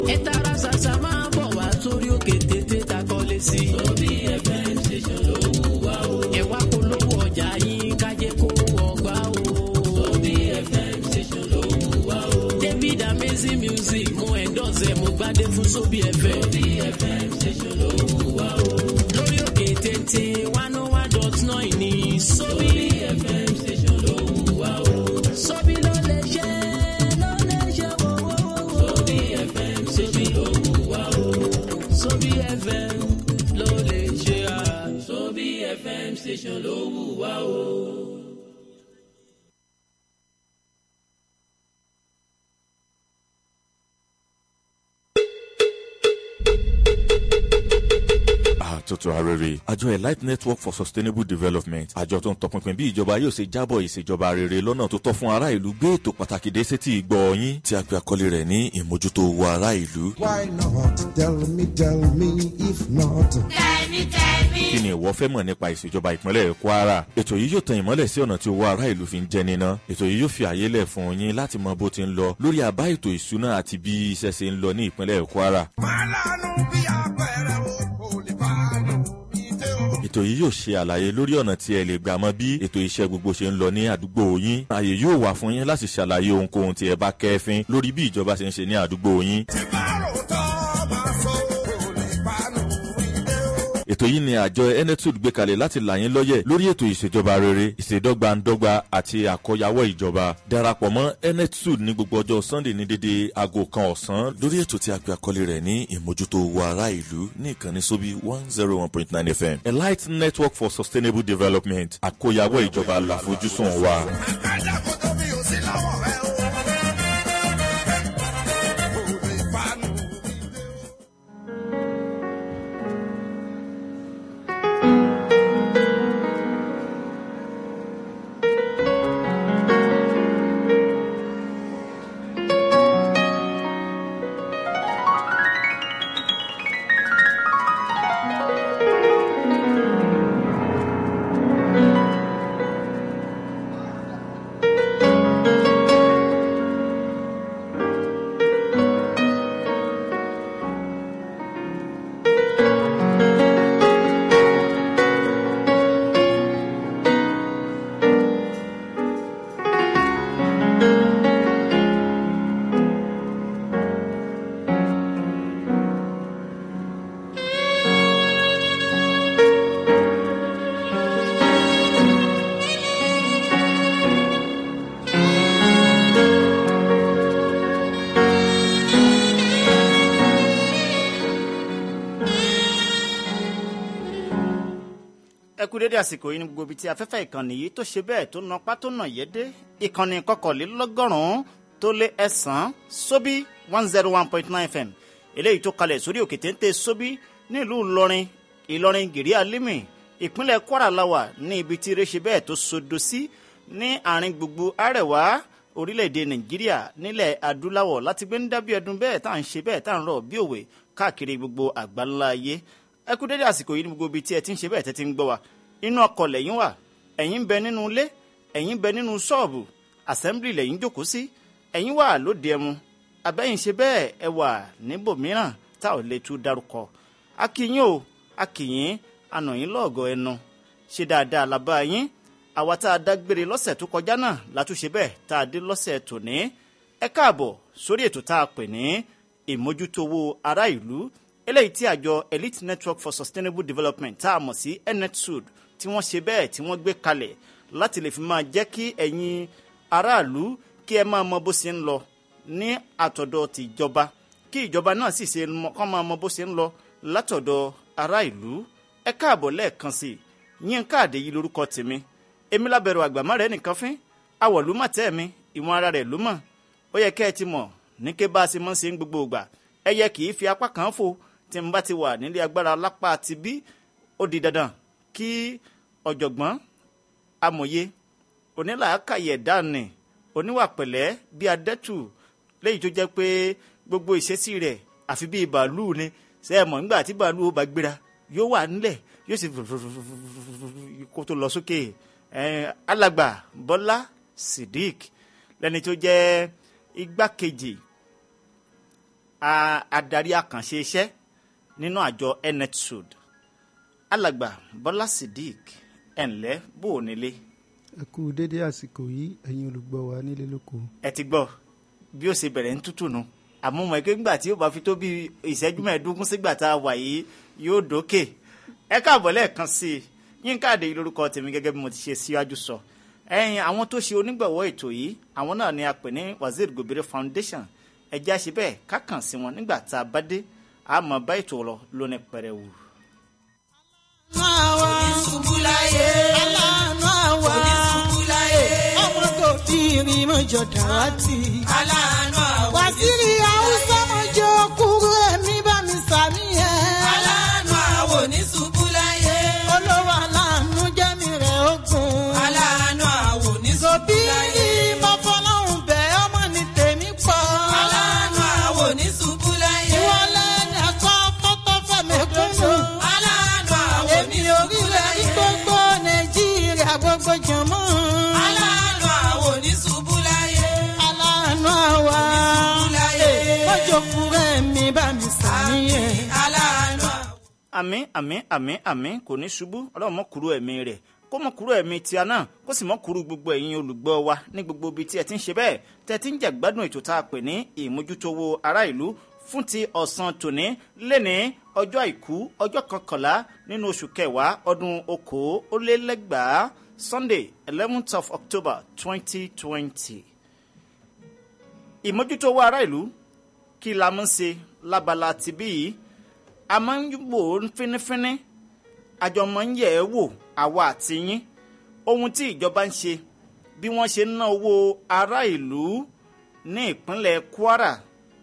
ẹ tara ṣàṣà máa bọ̀ wá sórí òkè tètè ta kọ́lé sí. sóbì fm station ló wù wá o. ẹ wá polówó ọjà yín kájé kó ọgbà o. sóbì fm station ló wù wá o. david amazing music mo endorse ẹ mo gbádé fún sóbì fm. sóbì fm station ló wù wá o. lórí òkè tètè one oh one dot nine ní sóbì fm station ló wù wá o. sóbì ló lè ṣe ló lè ṣe wọ́wọ́wọ́. sóbì fm station ló wù wá o. sóbì fm ló lè ṣe à. sóbì fm station ló wù wá o. àtúntò arére àjọ elite network for sustainable development àjọ tó ń tọpinpin bí ìjọba yóò ṣe jábọ̀ ìṣèjọba rere lọ́nà tó tọ́ fún ará ìlú gbé ètò pàtàkì dé sétí ìgbọ́ yín tí a pe àkọlé rẹ̀ ní ìmójútó owó ará ìlú. Why not? Tell me, tell me, if not. kí ni ìwọ fẹ́ mọ̀ nípa ìṣèjọba ìpínlẹ̀ kwara ètò yìí yóò tan ìmọ́lẹ̀ sí ọ̀nà tí owó ará ìlú fi ń jẹ níná ètò yìí yóò fi àyè lẹ̀ fún yín láti mọ bó ti ń lọ lórí àbá ètò ìṣúná àti bí iṣẹ́ ṣe ń lọ ní ìpínlẹ̀ kwara Fálànù bí apẹ̀rẹ̀ o, kò lè fàánù bí tẹ́ o. ètò yìí yóò ṣe àlàyé lórí ọ̀nà tí ẹ lè gbà mọ bí ètò iṣẹ́ gbogbo ṣe ń lọ ní àdúgbò yín ààyè yóò wà fún yín láti ṣàlàyé ohunkóhun tí ẹ bá kẹ́fín lórí bí ìjọba ṣe ń ṣe ní àdúgbò yín Tí bá ròótọ́ máa sọ, kò lè fàánù bí tẹ́ o. ètò yìí ni àjọ enetud gbé kalẹ̀ láti là yín lọ́yẹ̀ lórí ètò ìṣèjọba rere ìṣèdọ́gbandọ́gba àti àkọyawọ́ ìjọba darapọ̀ mọ́ enetud ní gbogbo ọjọ́ sunday ní dédé aago kan ọ̀sán lórí ètò tí a pè àkọlé rẹ̀ ní ìmójútó owó ará ìlú ní ìkànnì sóbí one zero one point nine fm elite network for sustainable development àkọyawọ́ ìjọba làfojúsùn wa. Àkàndá kò tó mi ò sí lọ́wọ́ rẹ o. Kò lè fàánù bí tẹ́ o. ẹ kú dédé àsìkò yìí ní gbogbo ibi tí afẹ́fẹ́ ìkànnì yìí tó ṣe bẹ́ẹ̀ tó na pátó nà yédé ìkànnì kọkànlélọ́gọ́rùn-ún tó lé ẹ̀sán sóbí one zero one point nine fm eléyìí tó kalẹ̀ sórí òkè téńté sóbí nílùú ìlọrin ìlọrin gèrè alímì ìpínlẹ̀ kwara lawa ní ibi tí eré ṣe bẹ́ẹ̀ tó sodo sí ní àárín gbogbo àrẹwà orílẹ̀-èdè nàìjíríà nílẹ̀ adúláwọ̀ láti gbé ń dábí ẹdun bẹ́ẹ̀ tá à ń ṣe bẹ́ẹ̀ tá à ń rọ̀ bí òwe káàkiri gbogbo àgbáńlá ayé ẹ kú dédé àsìkò yìí ní gbogbo ibi tí ẹ ti ń ṣe bẹ́ẹ̀ tẹ́ ti ń gbọ́ wa inú ọkọ̀ lẹ́yìn wà ẹ̀yin ń bẹ nínú ilé ẹ̀yin ń bẹ nínú ṣọ́ọ̀bù assembly lẹ́yìn jókòó sí ẹ̀yin wà lóde ẹmu abẹ́yìn ṣe bẹ́ẹ̀ ẹ wà níbòmíràn tá ò lè tú dárúkọ akínyìn o akínyìn anàyìn lọ́ọ̀gọ̀ ẹnu ṣe dáadáa làbá yín àwa tá a dágbére lọ́sẹ̀ tó kọjá náà látúnṣe bẹ́ẹ̀ tá a dé lọ́sẹ̀ tòní ẹ káàbọ̀ sórí ètò tá a pè ní ìmójútówó ará ìlú eléyìí tí àjọ elite network for sustainable development tá a mọ̀ sí netsud tí wọ́n ṣe bẹ́ẹ̀ tí wọ́n gbé kalẹ̀ láti lè fi máa jẹ́ kí ẹ̀yin aráàlú kí ẹ máa mọ bó ṣe ń lọ ní àtọ̀dọ̀ tìjọba kí ìjọba náà sì ṣe mọ kọ́ máa mọ bó ṣe ń lọ látọ̀dọ̀ ará ìlú ẹ káàbọ̀ lẹ́ẹ̀kan sí i yín káàdé yìí lórúkọ tèmi èmi lábẹ̀rù àgbàmọ́ rẹ̀ nìkan fín awọ̀lú mà tẹ́ mi ìwọ̀n ara rẹ̀ ló mọ̀ ó yẹ kẹ́ ẹ ti mọ̀ ní ké bá a ṣe mọ́ ṣe ń gbogbo ìgbà ẹ yẹ kì í fi apá kan fò tí n bá ti wà nílé agbára lápá ti bí ó di dandan kí ọ̀jọ̀gbọ́n amòye onílàákàyè dání oníwà pẹ̀lẹ́ bí adẹ́tù léyìí tó jẹ́ pé gbogbo ìṣesí rẹ̀ àfi bíi bàálù ni ṣe é mọ̀ nígbà tí bàálù ó bá gbéra yóò wà nílẹ̀ yóò sì kó tó lọ sókè alàgbà bọ́lá sidik lẹ́ni tó jẹ́ igbákejì a- adarí àkànṣe iṣẹ́ nínú àjọ netsud alàgbà bọ́lá sidik ẹ̀ǹlẹ́ bò ó nílé ẹ kú dédé àsìkò yìí ẹ̀yin olùgbọ́ wa nílé lóko ẹ ti gbọ́ bí ó ṣe bẹ̀rẹ̀ ń tútù nu àmọ́ mọ̀ ẹ́ ńgbà tí ó bá fi tó bí ìṣẹ́jú mẹ́ẹ̀ẹ́dógún sígbà tá a wà yìí yóò dókè ẹ káàbọ̀ lẹ́ẹ̀kan sí i yínká àdé lórúkọ tèmi gẹ́gẹ́ bí mo ti ṣe síwájú sọ ẹ̀yin àwọn tó ṣe onígbọ̀wọ́ ètò yìí àwọn náà ni a pè ní wazir gobere foundation ẹjẹ́ àṣẹ bẹ́ẹ̀ kákàn sí wọn nígbà tá a bá dé àmọ́ bá ètò lọ lónìí pẹrẹwu. onísùnkúláyé aláàánú àwa onísùnkúláyé ọmọ kò tí ì mọ̀jọ dàrátì aláàánú àwa wàsírí haúsá mọ̀jọ kúrú ẹ̀mí bá mi sàmì ẹ̀ aláàánú àwa onísùnkúláyé olówó aláàánú jẹ́mi rẹ̀ ogun aláàánú àwa onísùnkúláyé mọ̀fọ́láhùn bẹ́ ọmọ ní tèmi pọ̀ aláàánú àwa onísùnkúláyé ìwọlé ní ẹ̀kọ́ tọ́tọ́ fẹ́mẹ̀kúnnù aláàánú àwa èmi orílẹ̀ ní gbogbo nàìjíríà gbogbo jọmọ́. aláàánú àwa oníṣubúláyé. aláàánú àwa oníṣubúláyé. mọ́jọ kúrẹ́ mi bá mi sàníyàn. aláàánú àwa. àmín àmín àmín àmín kò ní ṣubú ọlọ́run mọ́ kúrò ẹ̀mí rẹ̀ kó mọ́ kúrò ẹ̀mí tíá náà kó sì mọ́ kúrò gbogbo ẹ̀yin olùgbọ́ wa ní gbogbo ibi tí ẹ ti ń ṣe bẹ́ẹ̀ tẹ́ ẹ ti ń jẹ́ gbádùn ètò tá a pè ní ìmójútówó ará ìlú fún ti ọ̀sán tòní lẹ́ni ọjọ́ àìkú ọjọ́ kọkànlá nínú oṣù kẹwàá ọdún okòólélẹ́gbàá sunday eleventh of october twenty twenty ìmójútówó ará ìlú kí la mú ṣe lábala tibí yìí a máa ń wò ó fínífíní àjọ máa ń yẹ̀ ẹ́ wò àwa àti yín ohun tí ìjọba ń ṣe bí wọ́n ṣe ń ná owó ará ìlú ní ìpínlẹ̀ kwara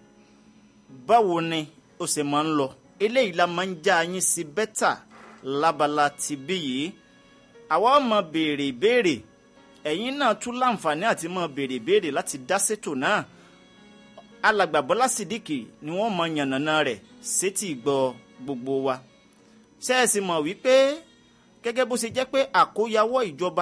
báwo ni ó ṣe máa ń lọ eléyìí la máa ń já yín sí bẹ́tà lábala tibí yìí àwa ó máa béèrè ìbéèrè ẹ̀yin náà tún láǹfààní àti máa béèrè ìbéèrè láti dá sétò náà alàgbà bọ́lá sídìkì ni wọ́n mọ yànnàná rẹ̀ sétí ìgbọ́ gbogbo wa ṣé ẹ sì mọ̀ wípé gẹ́gẹ́ bó ṣe jẹ́ pé àkóyawọ́ ìjọba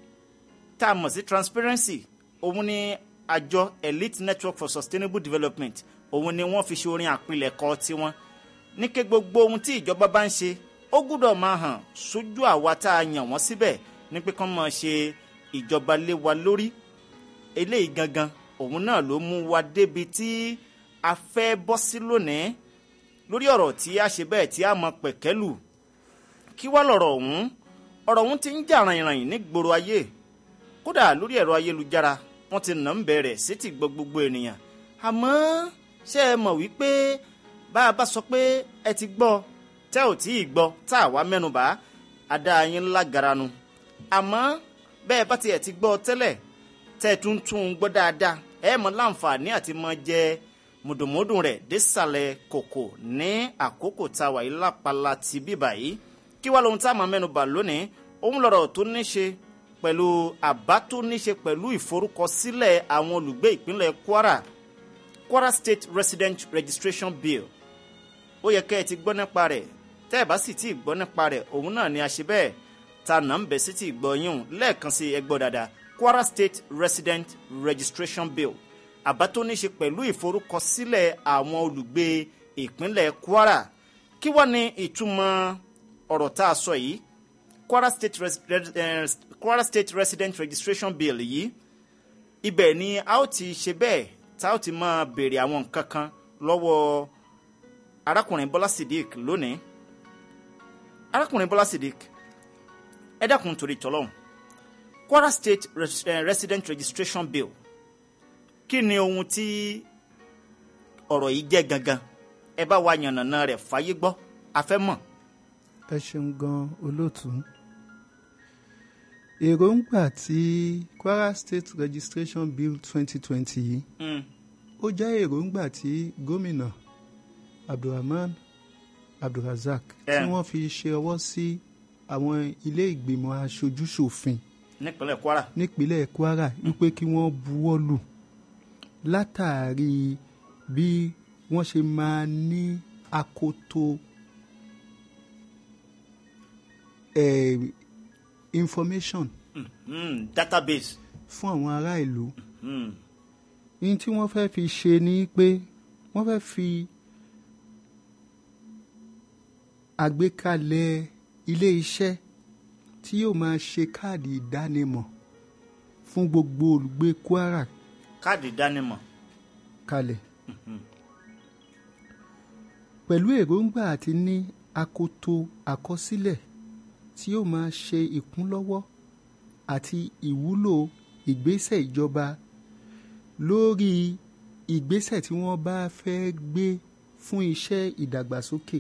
tá a mọ̀ sí transparency òun ni àjọ elite network for sustainable development òun ni wọ́n fi ṣe orin àpilẹ̀kọ tiwọn ní ké gbogbo ohun tí ìjọba bá ń ṣe ó gbúdọ̀ máa hàn sójú àwa tá a yàn wọ́n síbẹ̀ ní pé kán máa ṣe ìjọba lé wa lórí eléyìí gangan òun náà ló mú wa débi tí a fẹ́ bọ́ sí lónìí lórí ọ̀rọ̀ tí a ṣe bẹ́ẹ̀ tí a mọ pẹ̀kẹ́lù kí wá lọ̀rọ̀ ọ̀hún ọ̀rọ̀ ọ̀hún ti ń jà ràìnràìn ní gbòòrò ayé kódà lórí ẹ̀rọ ayélujára wọ́n ti nà ń bẹ̀rẹ̀ sétí gbọ́ gbogbo ènìyàn àmọ́ ṣé ẹ mọ̀ wípé bá a bá sọ pé ẹ ti gbọ́ tẹ́ ò tí ì gbọ́ tá a wá mẹ́nubà á dá yín lágara nu àmọ́ bẹ́ẹ̀ bá tiẹ̀ ti gbọ́ tẹ́lẹ̀ tẹ́ ẹ tún tún un gbọ́ dáadáa ẹ mọ̀ láǹfààní àti mọ jẹ mùdùmùdùn rẹ̀ désàlẹ̀ kòkò ní àkókò tá a wà yìí lápala ti bíbà yìí kí wá lóhun tá a máa mẹ́nubà lónìí òun lọ̀rọ̀ tó ní ṣe pẹ̀lú àbá tó ní ṣe pẹ̀lú ìforúkọsílẹ̀ àwọn olùgbé ìpínlẹ̀ kwara kwara state resident registration bill ó yẹ kẹ́ ẹ ti gbọ́ nípa rẹ̀ tẹ́ ẹ bá sì tí ì gbọ́ nípa rẹ̀ òun náà ni a ṣe bẹ́ẹ̀ ta nà ń bẹ̀ sí ti gbọ́ yín o lẹ́ẹ̀kan sí ẹ gbọ́ dáadáa kwara state resident registration bill àbá tó ní ṣe pẹ̀lú ìforúkọsílẹ̀ àwọn olùgbé ìpínlẹ̀ kwara kí wá ní ìtumọ̀ ọ̀rọ̀ tá a sọ yìí kwara state, res, res, eh, kwara state resident registration bill yìí ibẹ̀ ni a ó ti ṣe bẹ́ẹ̀ tá a ó ti máa béèrè àwọn nǹkan kan lọ́wọ́ arákùnrin bọ́lá sidik lónìí arákùnrin bọ́lá sidik ẹ dákun torí tọ́lọ́hún kwara state res, eh, resident registration bill kí ni ohun tí ọ̀rọ̀ yìí jẹ́ gangan ẹ bá wa yànnàná rẹ̀ fàyè gbọ́ a fẹ́ mọ̀. ẹ ṣeun gan olóòtú èròǹgbà tí kwara state registration bill twenty twenty yìí Mm. ó jẹ́ èròǹgbà tí gómìnà abdulrahman abdulrasaq tí Eh. wọ́n fi ṣe ọwọ́ sí àwọn ilé ìgbìmọ̀ aṣojúṣòfin nípínlẹ̀ kwara nípínlẹ̀ kwara wípé kí wọ́n buwọ́ lù látàrí bí wọ́n ṣe máa ní akoto eh, information mm. database fún àwọn ará ìlú mm. ní tí wọ́n fẹ́ fi ṣe ni pé wọ́n fẹ́ fi àgbékalẹ̀ ilé iṣẹ́ tí yóò máa ṣe káàdì ìdánimọ̀ fún gbogbo olùgbé kwara káàdì ìdánimọ̀ kalẹ̀ pẹ̀lú èròǹgbà àti ní akoto àkọsílẹ̀ tí yóò máa ṣe ìkúnlọ́wọ́ àti ìwúlò ìgbésẹ̀ ìjọba lórí ìgbésẹ̀ tí wọ́n bá fẹ́ gbé fún iṣẹ́ ìdàgbàsókè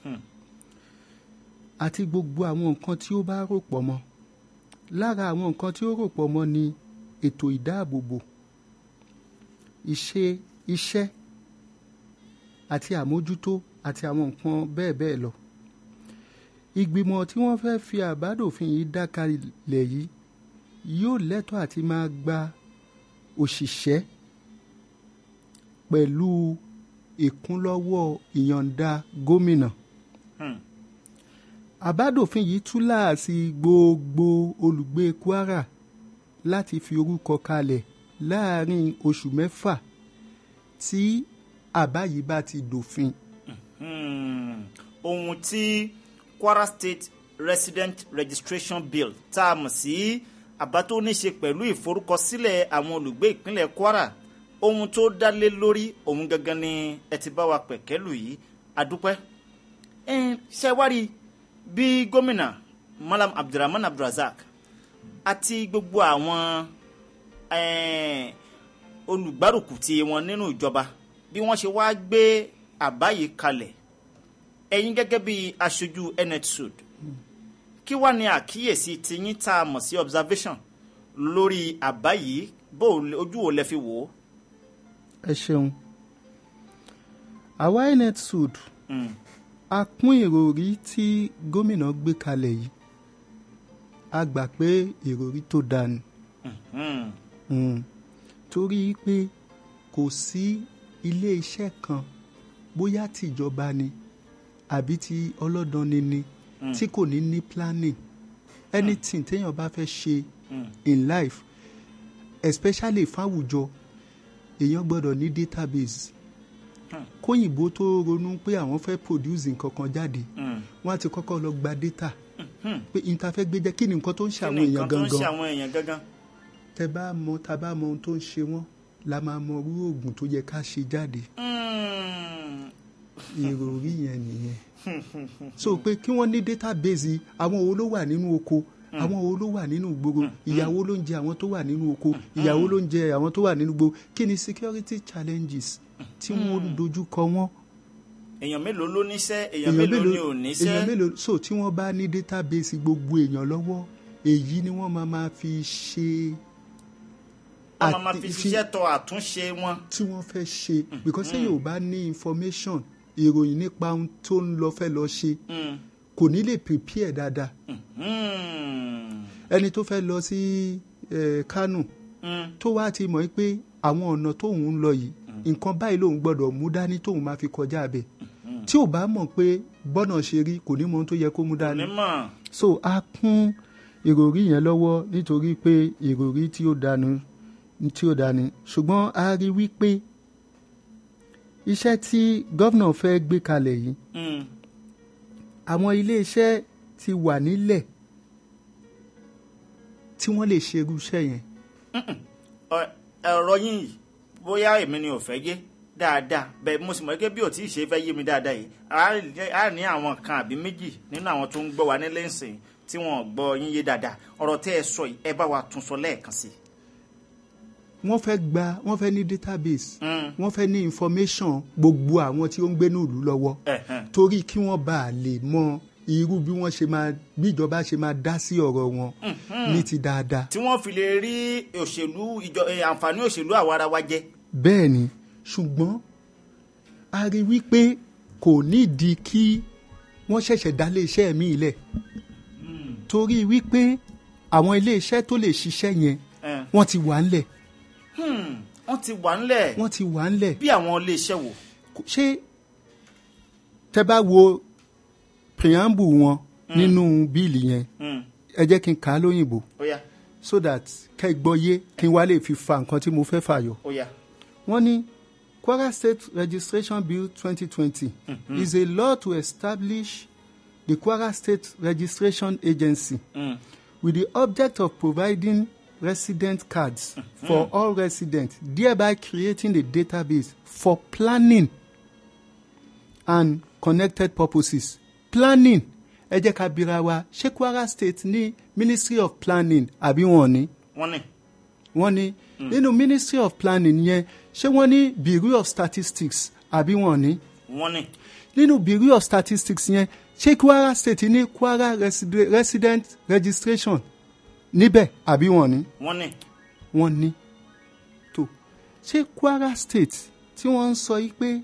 àti gbogbo àwọn nǹkan tí ó bá rò pọ̀ mọ́ lára àwọn nǹkan tí ó rò pọ̀ mọ́ ni ètò ìdáàbòbò ìṣe iṣẹ́ àti àmójútó àti àwọn nǹkan bẹ́ẹ̀ bẹ́ẹ̀ lọ ìgbìmọ̀ tí wọ́n fẹ́ fi àbádòfin yìí dá kalẹ̀ yìí yóò lẹ́tọ̀ọ́ àti máa gba òṣìṣẹ́ pẹ̀lú ìkúnlọ́wọ́ ìyọ̀ǹda gómìnà Hmm. àbádòfin yìí túláàsì gbogbo olùgbé kwara láti fi orúkọ kalẹ̀ láàrin oṣù mẹ́fà tí àbá yìí bá ti dòfin. Hmm. ohun tí kwara state resident registration bill tá a mọ̀ sí àbá tó ní ṣe pẹ̀lú ìforúkọsílẹ̀ àwọn olùgbé ìpínlẹ̀ kwara ohun tó dá lé lórí ohun gangan ni ẹ ti bá wa pẹ̀kẹ́lù yìí adúpẹ́ ẹn ṣe wá rí bí gómìnà malam abdulrahman abdulrasaq àti gbogbo àwọn ẹn, olùgbárùkù tí wọn nínú ìjọba bí wọ́n ṣe wá gbé àbá yìí kalẹ̀ ẹ̀yin gẹ́gẹ́ bí aṣojú netsud kí wàá ní àkíyèsí tiyín tá a mọ̀ sí observation lórí àbá yìí bó o lè- ojú wo lẹ fi wò ó. ẹ ṣeun àwa inet sud Mm. a kún ìròrí tí gómìnà gbé kalẹ̀ yìí a gbà pé ìròrí tó dáa ni Hmm. Mm. torí pé kò sí ilé iṣẹ́ kan bóyá tìjọba ni àbí ti ọlọ́dọni ni tí kò ní ní planning anything téèyàn bá fẹ́ ṣe in life especially fáwùjọ èèyàn gbọ́dọ̀ ní database kóyìnbó tó ronú pé àwọn fẹ́ produce nǹkan kan jáde Mm. wọ́n á ti kọ́kọ́ lọ gba data pé nta fẹ́ gbé jẹ́ kí ni nǹkan tó ń ṣe kí àwọn ni èèyàn nǹkan tó ń ṣe gangan àwọn èèyàn gangan. tẹ bá mọ tá bá mọ ohun tó ń ṣe wọ́n la máa mọ irú oògùn tó yẹ ká ṣe jáde Hmm. ìròrí yẹn nìyẹn so pé kí wọ́n ní database àwọn wo ló wà nínú oko àwọn wo ló wà nínú gbogbo ìyàwó ló ń jẹ àwọn tó wà nínú oko ìyàwó ló ń jẹ àwọn tó wà nínú gbogbo kí ni security challenges tí wọ́n ń dojú kọ wọ́n èèyàn mélòó ló níṣẹ́ èèyàn mélòó ni ò èèyàn níṣẹ́. mélòó so tí wọ́n bá ní database gbogbo èèyàn lọ́wọ́ èyí ni wọ́n máa máa fi ṣe wọ́n máa ma àti- fi ṣiṣẹ́ tọ àtúnṣe wọn. tí wọ́n fẹ́ ṣe because ṣé yóò bá ní information ìròyìn nípa ohun tó ń lọ fẹ́ lọ ṣe Hmm. kò ní lè prepare dáadáa Hmm. ẹni tó fẹ́ lọ sí eh, Kánò Hmm. tó wá ti mọ̀ pé àwọn ọ̀nà tóun ń lọ yìí nǹkan báyìí lòun gbọ́dọ̀ mú dání tóun máa fi kọjá abẹ tí ò bá mọ̀ pé bọ́nà ṣe rí kò ní mọ ohun tó yẹ kó mú dání onímọ̀ so a kún ìròrí yẹn lọ́wọ́ nítorí pé ìròrí tí ó dání tí ó dání ṣùgbọ́n a rí wípé iṣẹ́ tí gómìnà fẹ́ gbé kalẹ̀ yìí Hmm. àwọn iléeṣẹ́ ti wà nílẹ̀ tí wọ́n lè ṣe irú iṣẹ́ yẹn Ọ- ọ̀rọ̀ yín yìí bóyá èmi ni ò fẹ́ yé dáadáa bẹ́ẹ̀ mo sì mọ̀ gẹ́gẹ́ bí ò tí ì ṣe fẹ́ yé mi dáadáa yìí á rí- á ní àwọn kan àbí méjì nínú àwọn tó ń gbọ́ wa nílé ìsìn tí wọ́n gbọ́ yín yé dáadáa ọ̀rọ̀ tẹ́ ẹ sọ yìí ẹ bá wa tún sọ lẹ́ẹ̀kan sí i. wọ́n fẹ́ gba wọ́n fẹ́ ní database Mm. wọ́n fẹ́ ní information gbogbo àwọn tí ó ń gbé ní ìlú lọ́wọ́ Ẹ̀hẹ̀n. torí kí wọ́n bá a lè mọ irú bí wọ́n ṣe máa bí ìjọba ṣe máa dá sí ọ̀rọ̀ wọn ní ti dáadáa tí wọ́n fi lè rí òṣèlú ìjọ eh, àǹfààní òṣèlú àwarawa jẹ. bẹ́ẹ̀ ni ṣùgbọ́n a rí wípé kò nídìí kí wọ́n ṣẹ̀ṣẹ̀ dá iléeṣẹ́ mi lẹ̀ torí wípé àwọn iléeṣẹ́ tó lè ṣiṣẹ́ yẹn Eh. wọ́n ti wà ńlẹ̀ Hmm. wọ́n ti wà ńlẹ̀ wọ́n ti wà ńlẹ̀ bí àwọn iléeṣẹ́ wò. Kò- ṣé tẹ bá wo preamble wọn nínú bíìlì yẹn Hmm. ẹ jẹ́ kí n kà á lóyìnbó ó yá so that kẹ́ ẹ gbọ́ yé kí n wá lè fi fa nǹkan tí mo fẹ́ fàyọ. ó yá. wọ́n ní Kwara State Registration Bill 2020 is a law to establish the Kwara State Registration Agency with the object of providing resident cards for all residents, thereby creating a database for planning and connected purposes. Planning ẹ jẹ́ ká bira wa ṣé Kwara State ní Ministry of Planning àbí wọn ní? wọ́n ní wọ́n ní nínú Ministry of Planning yẹn ṣé wọ́n ní Bureau of Statistics àbí wọn ní? wọ́n ní nínú Bureau of Statistics yẹn ṣé Kwara State ní Kwara Reside- Resident Registration níbẹ̀ àbí wọn ní? wọ́n ní wọ́n ní tó ṣé Kwara State tí wọ́n ń sọ yìí pé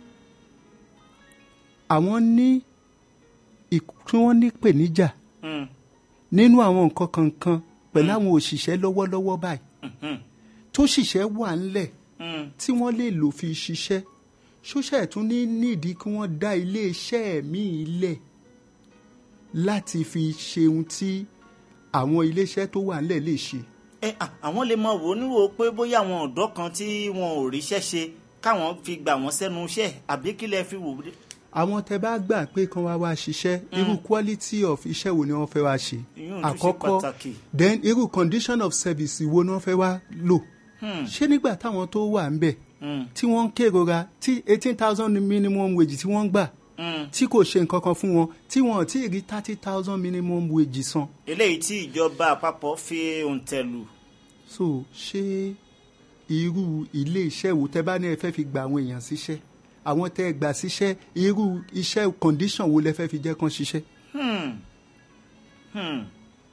àwọn ní ìk- tí wọ́n ní pèníjà Mm. nínú àwọn nǹkan kankan pẹ̀lú àwọn òṣìṣẹ́ lọ́wọ́lọ́wọ́ báyìí tó ṣìṣẹ́ wà ńlẹ̀ Mm. tí wọ́n lè lò fi ṣiṣẹ́ ṣóṣẹ́ tún ní nídìí kí wọ́n dá iléeṣẹ́ míì lẹ̀ láti fi ṣe ohun tí àwọn iléeṣẹ́ tó wà ńlẹ̀ lè ṣe. ẹ à, àwọn lè mọ wò ó níwò pé bóyá àwọn ọ̀dọ́ kan tí wọn ò ríṣẹ́ ṣe káwọn fi gbà wọ́n sẹ́nu iṣẹ́ àbí kí lẹ fi wò ó dé. àwọn tẹ bá gbà pé kán wá wá ṣiṣẹ́ irú quality of iṣẹ́ wo ni wọ́n fẹ́ wá ṣe Ìyún tún ṣe àkọ́kọ́ pàtàkì. then irú condition of service wo ni wọ́n fẹ́ wá lò ṣé nígbà táwọn tó wà ń bẹ̀ Mm. tí wọ́n ń kérora tí eighteen thousand minimum wage tí wọ́n ń gbà Mm. tí kò ṣe nǹkan kan fún wọn tí wọn ò tí ì rí thirty thousand minimum wage san eléyìí tí ìjọba àpapọ̀ fi òǹtẹ̀ lù so ṣé irú ilé iṣẹ́ wo tẹ bá ní ẹ fẹ́ fi gba àwọn èèyàn síṣẹ́ àwọn tẹ ẹ gbà síṣẹ́ irú iṣẹ́ condition wo lẹ fẹ́ fi jẹ́ kán ṣiṣẹ́. Hmm. Hmm.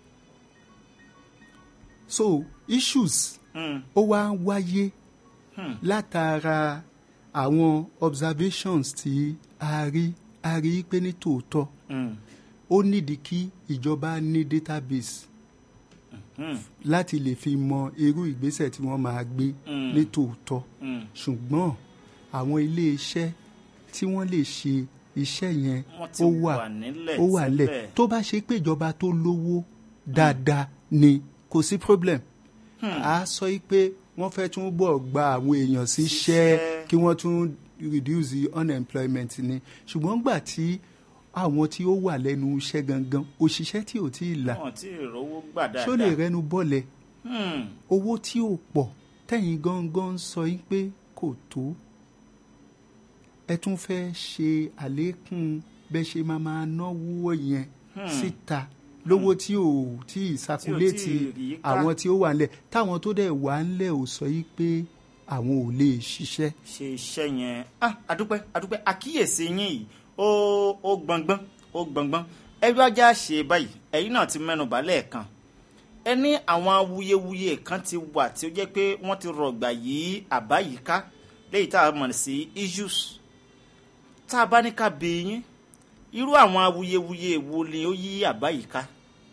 so issues Hmm. ó wá ń wáyé látara àwọn observations tí a rí a rí pé ní tòótọ́ Hmm. ó nídìí kí ìjọba ní database láti lè fi mọ irú ìgbésẹ̀ tí wọ́n máa gbé ní tòótọ́ Hmm. ṣùgbọ́n àwọn ilé-iṣẹ́ tí wọ́n lè ṣe iṣẹ́ yẹn Wọ́n ti ó wà wà nílẹ̀ ó wà nílẹ̀ síbẹ̀. tó bá ṣe pé ìjọba tó lówó dáadáa ni kò sí problem a sọ yìí pé wọ́n fẹ́ tún bọ̀ gba àwọn èèyàn síṣẹ́ Síṣẹ́. kí wọ́n tún reduce the unemployment ni ṣùgbọ́n gbà tí àwọn tí ó wà lẹ́nu iṣẹ́ gangan òṣìṣẹ́ tí ò tí ì là wọn tí ìrówó gbà ṣó lè dáadáa. rẹnu bọ́lẹ̀ Hmm. owó tí ò pọ̀ tẹ̀yìn gangan sọ yín pé kò tó ẹ tún fẹ́ ṣe àlékún bẹ́ẹ̀ ṣe máa máa náwó yẹn síta lówó tí ò tí ì sakuléètì rí ká. àwọn tí ó wà ńlẹ̀ táwọn tó dẹ̀ wà ńlẹ̀ ò sọ yín pé àwọn ò lè ṣiṣẹ́. ṣe iṣẹ́ yẹn ah adúpẹ́ adúpẹ́ àkíyèsí yín yìí ó ó gbọ̀ngbọ́n ó gbọ̀ngbọ́n ẹjọ́ ajá ṣe báyìí ẹ̀yin náà ti mẹ́nu bà lẹ́ẹ̀kan ẹ ní àwọn awuyewuye kan ti wà tí ó jẹ́ pé wọ́n ti rọ̀gbà yí àbá yìí ká léyìí tá a mọ̀ sí issues tá a bá ní ká bí yín irú àwọn awuyewuye wo ni ó yí àbá yìí ká.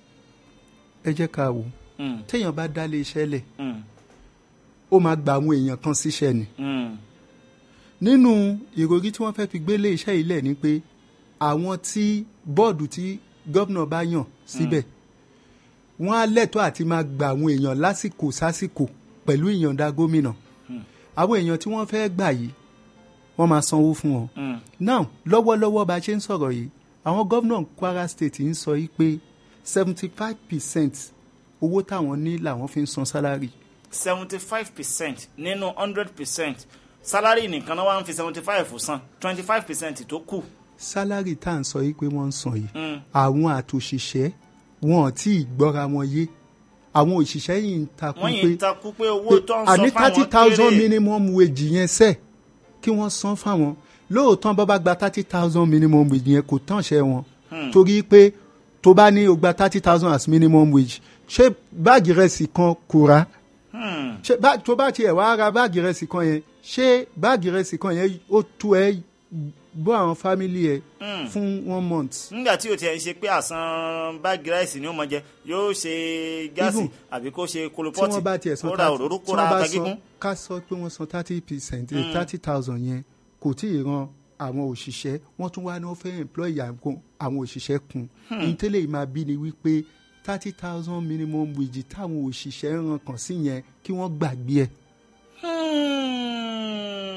ẹ jẹ́ ká wò Mm, téèyàn bá dálé iṣẹ́ lẹ̀ mm, ó máa gba àwọn èèyàn kan síṣẹ́ ni. mm, nínú ìròrí tí wọ́n fẹ́ fi gbélé iṣẹ́ yìí lẹ̀ ni pé àwọn tí bọ́ọ̀dù tí gómìnà bá yàn síbẹ̀ wọ́n á lẹ́tọ̀ọ́ àti máa gba àwọn èèyàn lásìkò sásìkò pẹ̀lú ìyọ̀ǹda gómìnà àwọn èèyàn tí wọ́n fẹ́ gbà yìí wọ́n máa sanwó fún wọn. mm. now lọ́wọ́lọ́wọ́ bá a ṣe ń sọ̀rọ̀ yìí àwọn gómìnà Kwara State ń sọ yìí pé seventy five percent owó táwọn ní làwọn fi ń san sálárì. seventy five percent nínú hundred percent salary nìkan náà wà ń fi seventy five san twenty five percent tó kù. sálárì tá à ń sọ yìí pé wọ́n ń san yìí Mm. àwọn àtòṣìṣẹ́ wọn ò tí ì gbọ́ra wọn yé àwọn òṣìṣẹ́ yìí ń takú wọ́n yìí pé ń takú pé owó tó ń àní san thirty fáwọn thousand kéré. minimum wage yẹn sẹ́ kí wọ́n san fáwọn lóòótọ́ bá bá gba thirty thousand minimum wage yẹn kò tán ṣe wọn torí pé tó bá ní o gba thirty thousand as minimum wage ṣé báàgì rẹsì kan kò rà Hmm. ṣé bá- tó bá tiẹ̀ wá ra báàgì rẹsì kan yẹn ṣé báàgì rẹsì kan yẹn ó tó ẹ bọ́ àwọn fámìlì ẹ fún one month. nígbà tí o tiẹ̀ ń ṣe pé àsan báàgì ráìsì ni ó mọ jẹ yóò ṣe gáàsì Even àbí kó ṣe tí kolopọ́tì wọ́n bá tiẹ̀ san kó ra thirty òróró tí kó ra wọ́n bá ata san gígún. ká sọ pé wọ́n san thirty percent thirty thousand yẹn kò tí ì ran àwọn òṣìṣẹ́ wọ́n tún wá ní wọ́n fẹ́ employ àwọn àwọn òṣìṣẹ́ kun ìtẹ́lẹ̀ yìí máa bí ni wípé thirty thousand minimum wage táwọn òṣìṣẹ́ ń ran kàn sí yẹn kí wọ́n gbàgbé ẹ̀. Hmm.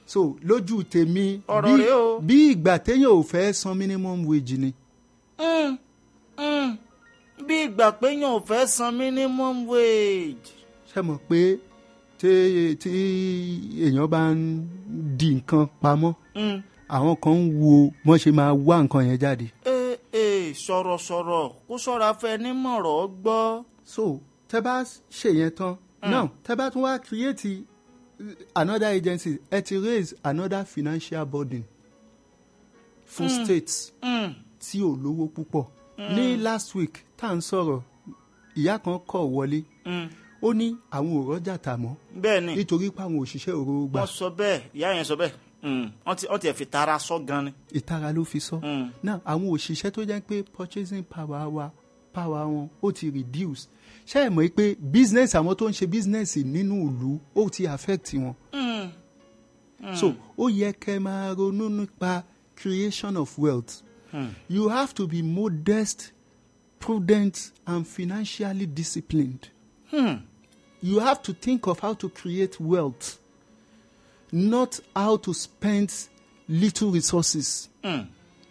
so lójú tèmi Ọ̀rọ̀ bí- rèé o. bí ìgbà téèyàn ò fẹ́ san minimum wage ni Mm, mm. bí ìgbà péyàn ò fẹ́ san minimum wage. ṣe mọ̀ pé tí tí èèyàn bá ń di nǹkan pamọ́ Mm. àwọn kan ń wo wọ́n ṣe máa wá nǹkan yẹn jáde ee ee sọ̀rọ̀sọ̀rọ̀ kó ṣọ́ra fẹ́ nímọ̀rọ̀ gbọ́. so tẹ bá ṣe yẹn tán now tẹ bá tún wá create uh, another agency ẹ ti raise another financial burden fún states Mm. tí ò lówó púpọ̀ ní last week tá à ń sọ̀rọ̀ ìyá kan kọ̀ wọlé Mm. ó ní àwọn ò rọ́jà tà mọ́ bẹ́ẹ̀ ni nítorí pé àwọn òṣìṣẹ́ òróró gbà wọ́n sọ bẹ́ẹ̀ ìyá yẹn sọ bẹ́ẹ̀ Mm. wọ́n ti wọ́n ti ẹ̀ fi tara sọ gan ni. ìtara ló fi sọ Mm. náà àwọn òṣìṣẹ́ tó jẹ́ pé purchasing power wa power wọn ó ti reduce ṣé ẹ mọ̀ pé business àwọn tó ń ṣe business nínú ìlú ó ti affect wọn Mm. so ó yẹ kẹ́ máa ronú nípa creation of wealth Mm. you have to be modest prudent and financially disciplined Hmm. you have to think of how to create wealth not how to spend little resources. Mm.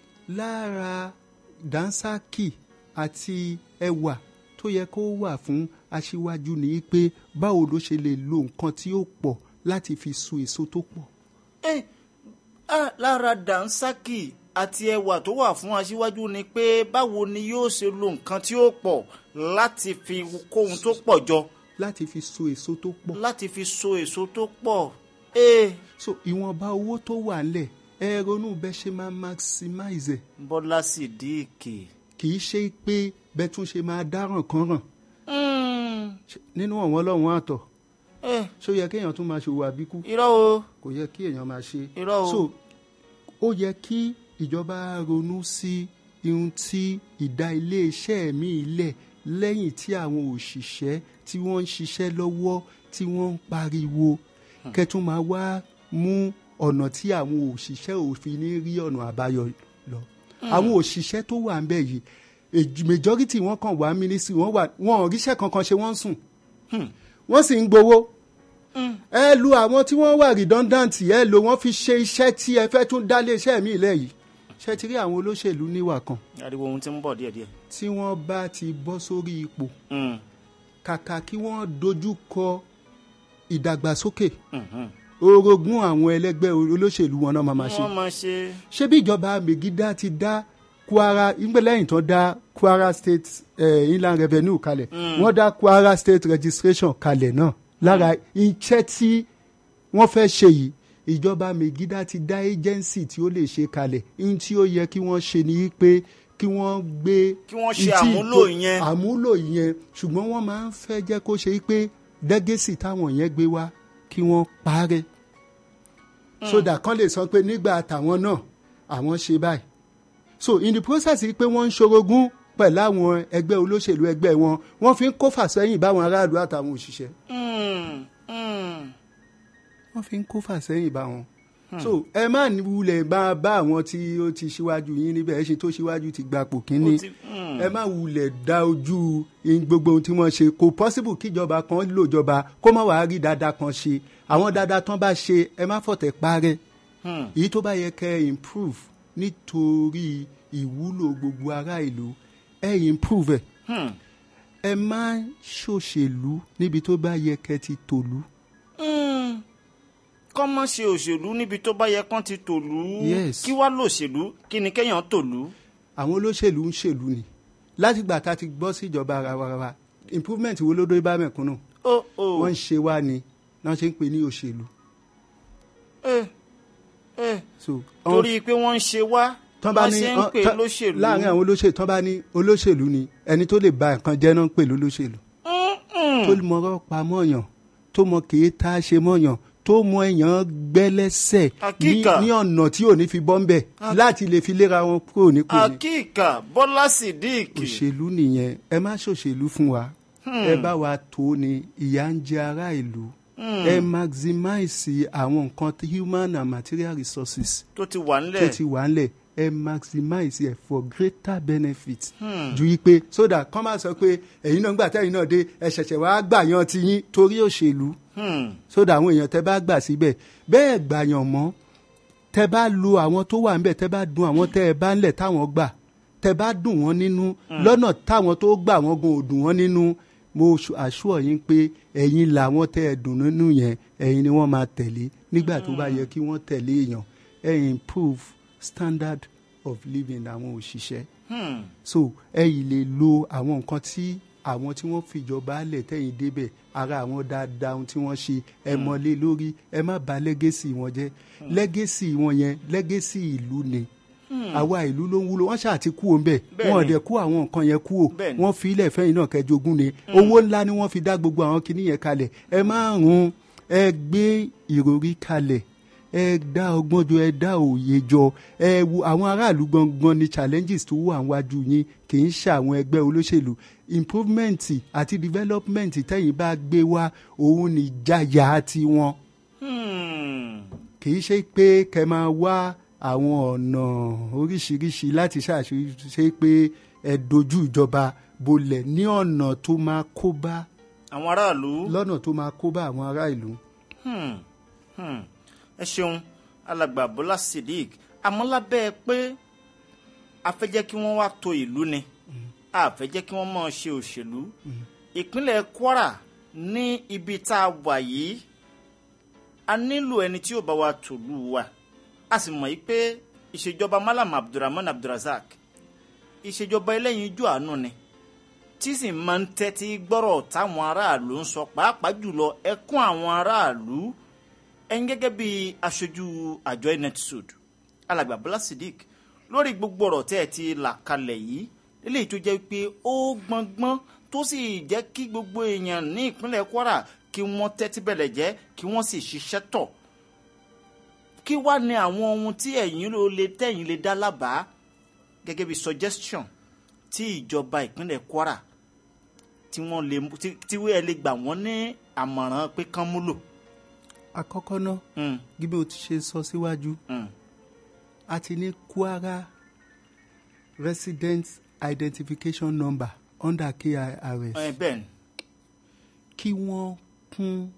lára dansaki àti ẹwà tó yẹ kó wà fún aṣíwájú ni pé báwo ló ṣe lè lo nǹkan tí ó pọ̀ láti fi so èso tó pọ̀. Eh, ah, lára dànsákì àti ẹwà tó wà fún aṣíwájú ni pé báwo ni yóò ṣe lo nǹkan tí ó pọ̀ láti fi kóhun tó pọ̀ jọ láti fi so èso tó pọ̀. láti fi so èso tó pọ̀. Eh, so ìwọ̀nba owó tó wà ńlẹ̀ ẹ ronú bẹ́ẹ̀ ṣe máa maximize ẹ̀ bọ́lá sídìkì. kì í ṣe pé bẹ́ẹ̀ tún ṣe máa dáràn kan ràn Mm. Ṣé- nínú ọ̀wọ́n ọlọ́run àtọ̀ Eh, ṣó yẹ kéèyàn tún máa ṣòwò àbíkú irọ́ o kò yẹ kí èèyàn máa ṣe. Irọ́ o. so ó yẹ kí ìjọba ronú sí ihun tí ìdá iléeṣẹ́ mi lẹ̀ lẹ́yìn tí àwọn òṣìṣẹ́ tí wọ́n ń ṣiṣẹ́ lọ́wọ́ tí wọ́n ń pariwo kẹ́tún máa wá mú ọ̀nà tí àwọn òṣìṣẹ́ òfin ní rí ọ̀nà àbáyọ lọ. àwọn òṣìṣẹ́ tó wà ń bẹ̀ yìí èjì- majority wọn kàn wá mínísírì wọn wà wọn ò ríṣẹ́ kankan ṣe wọ́n ń sùn wọ́n sì ń gbowó ẹ lu àwọn tí wọ́n wà redundant ẹ lò wọ́n fi ṣe iṣẹ́ tí ẹ fẹ́ tún dá léṣẹ́ mi lẹ̀ yìí ṣe ti rí àwọn olóṣèlú níwà kan ariwo ohun tí ń bọ̀ díẹ̀díẹ̀. tí wọ́n bá ti bọ́ sórí ipò Mm. kàkà kí wọ́n dojú kọ ìdàgbàsókè Mhm. orogún àwọn ẹlẹ́gbẹ́ olóṣèlú wọn náà máa ma ṣe wọ́n máa ṣe. ṣé bí ìjọba megida ti dá kwara ìgbẹ́ lẹ́yìn tán dá kwara state eh, inland revenue kalẹ̀ wọ́n dá kwara state registration kalẹ̀ náà lára iṣẹ́ tí wọ́n fẹ́ ṣe yìí ìjọba megida ti dá agency tí ó lè ṣe kalẹ̀ ihun tí ó yẹ kí wọ́n ṣe ni pé kí wọ́n gbé Kí wọ́n ṣe ìtì- àmúlò yẹn. àmúlò yẹn ṣùgbọ́n wọ́n máa ń fẹ́ jẹ́ kó ṣe pé dẹ́gẹ́sì táwọn yẹn gbé wá kí wọ́n parẹ́ sódà kan lè sọ pé nígbà tàwọn náà àwọn ṣe báyìí so in the process yìí pé wọ́n ń ṣorogún pẹ̀lú àwọn ẹgbẹ́ olóṣèlú ẹgbẹ́ wọn wọ́n fi ń kó fàsẹ́yìn báwọn aráàlú àtàwọn òṣìṣẹ́ Mm. Mm. wọ́n fi ń kó fàsẹ́yìn bá wọn. so ẹ má ní wulẹ̀ bá bá àwọn tí ó ti ṣíwájú yín níbẹ̀ ẹ ṣe tó ṣíwájú ti gbapò kínní Ó ti- mm. ẹ má wulẹ̀ dá ojú in gbogbo ohun tí wọ́n ṣe kò possible kíjọba kan lòjọba kó má wàá rí dáadáa kan ṣe àwọn dáadáa tán bá ṣe ẹ má fọ̀tẹ̀ parẹ́ Hmm. èyí tó bá yẹ kẹ́ ẹ improve nítorí ìwúlò gbogbo ará ìlú ẹ improve ẹ Hmm. ẹ má ṣòṣèlú níbi tó bá yẹ kẹ́ ti tòlú. Mm. kọ́ mọ́ ṣe òṣèlú níbi tó bá yẹ kán ti tòlú. Yes. kí wá lòṣèlú kí ni kéèyàn tòlú. àwọn olóṣèlú ń ṣèlú ni látìgbà tá a ti gbọ́ síjọba rawarara improvement wo ló dé bá mẹ̀kúnnù ó ó wọ́n ń ṣe wá ni náà ṣe ń pè ní òṣèlú. ẹ ẹ so torí pé wọ́n ń ṣe wá tán bá wọ́n ní ṣe ń pè tán- lóṣèlú. láàrin àwọn olóṣèlú tán bá ní olóṣèlú ni ẹni tó lè ba nǹkan jẹ́ náà ń pè lólóṣèlú tó mọ̀rọ̀ pa mọ́yàn tó mọ kèé tá a ṣe mọ́yàn tó mọ èèyàn gbẹ́lẹ́sẹ̀ ní Àkíkà. ní ọ̀nà tí ò ní fi bọ́ ń bẹ̀ láti lè fi léra wọn kúrò nípò ni. akíkà bọ́lá sídìkì. òṣèlú nìyẹn ẹ má ṣòṣèlú fún wa ẹ bá wa tó ni ìyà ń jẹ ará ìlú ẹ maximize àwọn nǹkan tí human and material resources tó ti wà tó nílẹ̀. ti wà ńlẹ̀ ẹ maximize ẹ for greater benefit ju yí pé so that kọ́ máa sọ pé ẹ̀yin náà gbà tẹ́yin náà dé ẹ ṣẹ̀ṣẹ̀ wá gbàyàn ti yín torí òṣèlú Hmm. so that àwọn èèyàn tẹ́ bá gbà síbẹ̀ bẹ́ẹ̀ gbàyàn mọ́ tẹ́ bá lu àwọn tó wà ńbẹ̀ tẹ́ bá dun àwọn tẹ́ ẹ bá ńlẹ̀ táwọn gbà tẹ́ bá dùn wọ́n nínú lọ́nà táwọn tó gbà wọ́n gan ò dùn wọ́n nínú mo àṣùọ̀ yín pé ẹ̀yin làwọn tẹ́ ẹ dùn nínú yẹn ẹ̀yin ni wọ́n máa tẹ̀lé nígbà tó bá yẹ kí wọ́n tẹ̀lé èèyàn ẹ improve standard of living àwọn òṣìṣẹ́ Hmm. so ẹ yìí lè lo àwọn nǹkan tí àwọn tí wọ́n fìjọba lẹ̀ tẹ̀yìn débẹ̀ ara àwọn dáadáa ohun tí wọ́n ṣe ẹ mọ̀lé lórí ẹ má bà lẹ́gẹ́sì wọn jẹ́ lẹ́gẹ́sì wọn yẹn lẹ́gẹ́sì ìlú ni àwa ìlú ló ń wúlò wọ́n ṣáà ti kú òun bẹ̀ Bẹ́ẹ̀ni. wọ́n ọ̀dẹ̀ kú àwọn nǹkan yẹn kú ò Bẹ́ẹ̀ni. wọ́n fi ilẹ̀ fẹ́yìn náà kẹjogún ni owó ńlá ni wọ́n fi dá gbogbo àwọn kinní yẹn kalẹ̀ ẹ má run ẹ gbé ìròrí kalẹ̀ ẹ dá ọgbọ́n jọ ẹ dá òye jọ ẹ wo àwọn aráàlú gangan ni challenges tó wà níwájú yín kì í ṣe àwọn ẹgbẹ́ olóṣèlú improvement àti development tẹ́yìn bá gbé wá òun ní ìjayà tiwọn Hmm. kì í ṣe pé kẹ máa wá àwọn ọ̀nà oríṣiríṣi láti ṣàṣe pé ẹ dojú ìjọba bolẹ̀ ní ọ̀nà tó máa kó bá àwọn aráàlú. lọ́nà tó máa kó bá àwọn ará ìlú. Hmm. Hmm. ẹ ṣeun alàgbà bọ́lá sidik àmọ́ lábẹ́ pé a fẹ́ jẹ́ kí wọ́n wá to ìlú ni a fẹ́ jẹ́ kí wọ́n máa ṣe òṣèlú ìpínlẹ̀ kwara ní ibi tá a wà yìí a nílò ẹni tí yóò bá wa tòlú wa a sì mọ̀ yìí pé ìṣèjọba malam abdulrahman abdulrasaq ìṣèjọba ẹlẹ́yinjú àánú ni tí sì máa ń tẹ́tí gbọ́rọ̀ táwọn aráàlú ń sọ pàápàá jùlọ ẹkún àwọn aráàlú ẹ̀yin gẹ́gẹ́ bí aṣojú àjọ netsud alàgbà bọ́lá sidik lórí gbogbo ọ̀rọ̀ tẹ́ ẹ ti là kalẹ̀ yìí eléyìí tó jẹ́ pé ó gbọ́ngbọ́n tó sì jẹ́ kí gbogbo èèyàn ní ìpínlẹ̀ kwara kí wọ́n tẹ́tí bẹ̀lẹ̀ jẹ́ kí wọ́n sì ṣiṣẹ́ tọ̀ kí wá ní àwọn ohun tí ẹ̀yin ló lè tẹ̀yin lè dá lábàá gẹ́gẹ́ bí suggestion tí ìjọba ìpínlẹ̀ kwara tí wọ́n lè mú- tí tí wọ́n lè gbà wọ́n ní àmọ̀ràn pé kán múlò. àkọ́kọ́ náà Mm, gíbí o ti ṣe sọ síwájú mm, a ti ní kwara resident identification number under kirs ẹ, bẹ́ẹ̀ ni kí wọ́n kún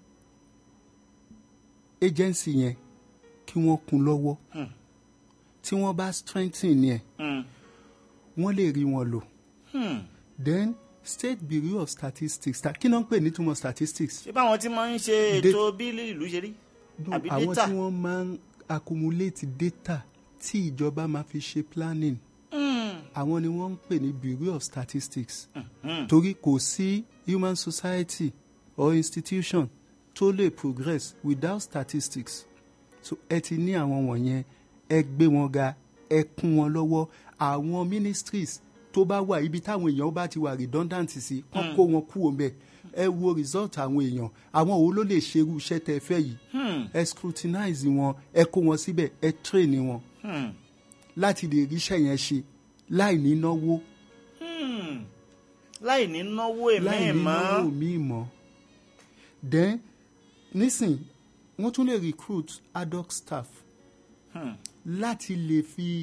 agency yẹn kí wọ́n kún lọ́wọ́ Hmm. tí wọ́n bá strengthen yẹn Mm, wọ́n lè rí wọn lò hmm. then state bureau of statistics ta- kí náà ń pè nítumọ̀ statistics ṣé báwọn tí máa ń ṣe De- ètò bí ìlú ṣe rí No, àbí àwọn data tí wọ́n máa ń accumulate data tí ìjọba máa fi ṣe planning Mm, àwọn ni wọ́n ń pè ní bureau of statistics mm. torí kò sí human society or institution tó lè progress without statistics so ẹ ti ní àwọn wọ̀nyẹn ẹ gbé wọn ga ẹ kún wọn lọ́wọ́ àwọn ministries tó bá wà ibi táwọn èèyàn bá ti wà redundant sí kán kó wọn kú òun bẹ́ẹ̀ ẹ wo result àwọn èèyàn àwọn wo ló lè ṣerú iṣẹ́ tẹ fẹ́ yìí Hmm, ẹ scrutinize wọn ẹ kó wọn síbẹ̀ ẹ train wọn hmm, láti lè ríṣẹ́ yẹn ṣe láì ní náwó hmm. láì ní náwó èmi láì ní náwó mọ́ míì mọ́ then nísìn wọ́n tún lè recruit ad hoc staff Hmm. láti lè fi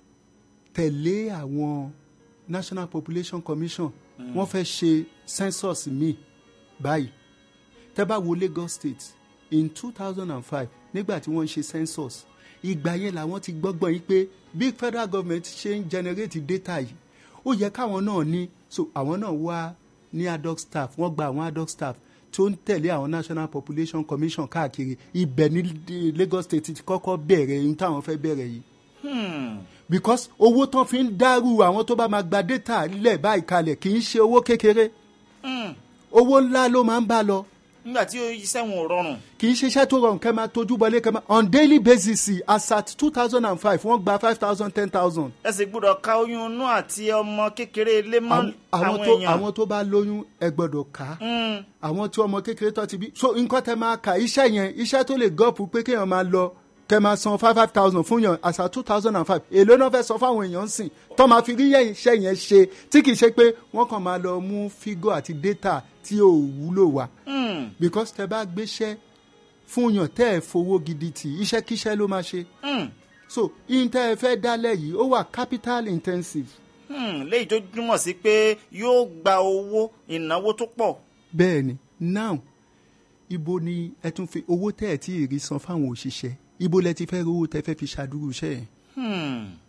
tẹ̀lé àwọn national population commission wọ́n fẹ́ ṣe census míì báyìí tẹ́ bá wo lagos state in two thousand and five nígbà tí wọ́n ń ṣe census ìgbà yẹn làwọn ti gbọ́gbọ́n yìí pé bí federal government ṣe ń generate data yìí ó yẹ káwọn náà ní so àwọn náà wá ní ad hoc staff wọ́n gba àwọn ad hoc staff tó ń tẹ̀lé àwọn national population commission káàkiri ibẹ̀ ní eh, lagos state ti kọ́kọ́ bẹ̀rẹ̀ ohun táwọn fẹ́ bẹ̀rẹ̀ yìí Hmm. because owó tán fi ń dárú àwọn tó bá máa gba data lẹ̀ báyìí kalẹ̀ kì í ṣe owó kékeré Hmm. owó ńlá ló máa ń bá lọ nígbà tí iṣẹ́ wọn ò rọrùn kì í ṣiṣẹ́ tó rọrùn kẹ́ máa tójú bọlé kẹ́ máa on daily basis as at two thousand and five wọ́n gba five thousand ten thousand. ẹ sì gbọ́dọ̀ ka oyún inú àti ọmọ kékeré ilé mọ́ àwọn àwọn tó èèyàn àwọn tó bá lóyún ẹ gbọ́dọ̀ ká Hmm. àwọn tí ọmọ kékeré tó ti bí so nǹkan tẹ máa kà iṣẹ́ yẹn iṣẹ́ tó lè gọ́ọ̀pù pé kéèyàn máa lọ kẹ máa san five five thousand fún yàn as at two thousand and five èló náà fẹ́ sọ fáwọn èèyàn sìn tó máa fi rí yẹn iṣẹ́ yẹn ṣe tí kì í ṣe pé wọ́n kàn máa lọ mú fígọ̀ àti data tí ò wúlò wá Hmm. because tẹ bá gbéṣẹ́ fún yàn tẹ́ ẹ̀ fowó gidi tì iṣẹ́ kíṣẹ́ ló máa ṣe Hmm. so ìyíntẹ́ ẹ fẹ́ dálẹ̀ yìí ó wà capital intensive Hmm, léyìí tó túmọ̀ sí pé yóò gba owó ìnáwó tó pọ̀. bẹ́ẹ̀ ni now ibo ni ẹ tún fi owó tẹ́ ẹ̀ tí ì rí san fáwọn òṣìṣẹ́ ibo lẹ ti fẹ́ rówó tẹ́ fẹ́ fi ṣàdúró iṣẹ́ yẹn Hmm,